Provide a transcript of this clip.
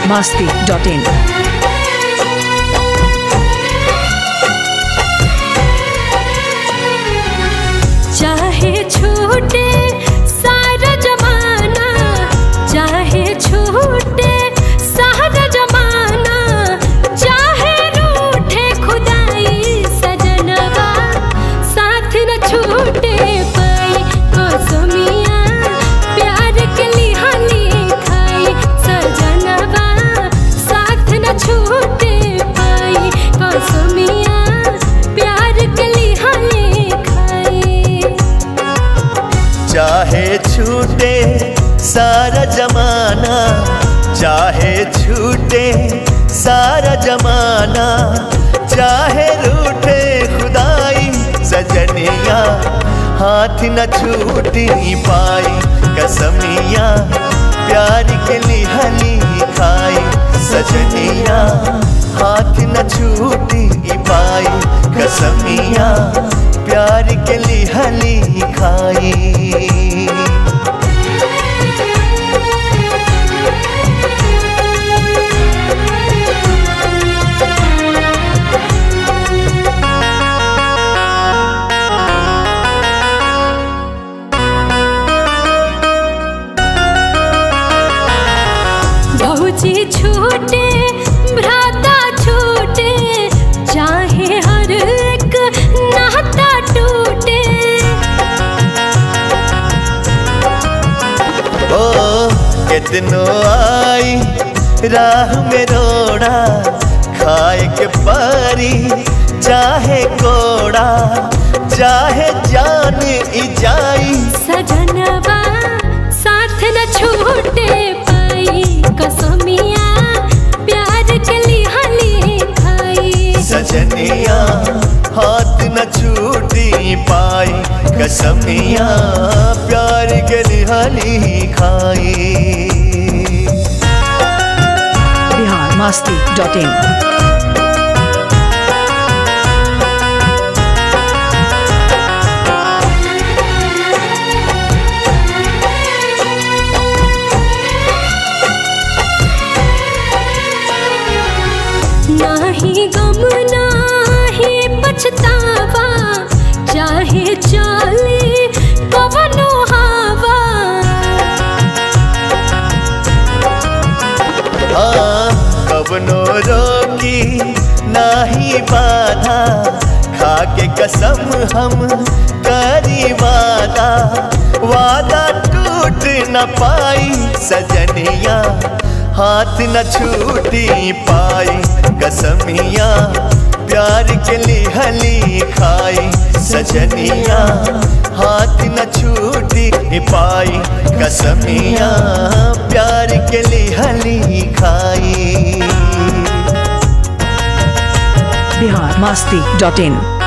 masti.in. चाहे छूटे सारा जमाना चाहे छूटे सारा जमाना चाहे रूठे खुदाई सजनवा साथ न छूटे पाई कसमिया प्यार के लिहानी खाई सजनवा साथ न छूटे पाई कसमिया प्यार के लिहानी खाई चाहे छूटे सारा जमाना चाहे छूटे सारा जमाना चाहे रूठे खुदाई सजनिया हाथ न छूटी पाई कसमिया प्यार के लिहली खाई सजनिया हाथ न छूटी पाई कसमिया प्यार के लिहली खाई बहुची छूटे भ्राता छूटे चाहे हर एक नाता टूटे ओ कितनो आई राह में रोड़ा खाए के पारी चाहे कोड़ा चाहे जान ई जाई सजनवा साथ न छूटे पाई कसमिया प्यार के लिहाली खाई सजनिया हाथ न छूटी पाई कसमिया प्यार के लिहानी खाई Bihar masti.in. नाही गम नाही पछतावा चाहे चाले कवनो हवा हाँ कबनो रोकी नाही बाधा खाके कसम हम करी वादा वादा टूट न पाई सजनिया हाथ न छूटी पाई कसमिया प्यार के लिहली खाई सजनिया हाथ न छूटी पाई कसमिया प्यार के लिहली खाई Bihar masti.in.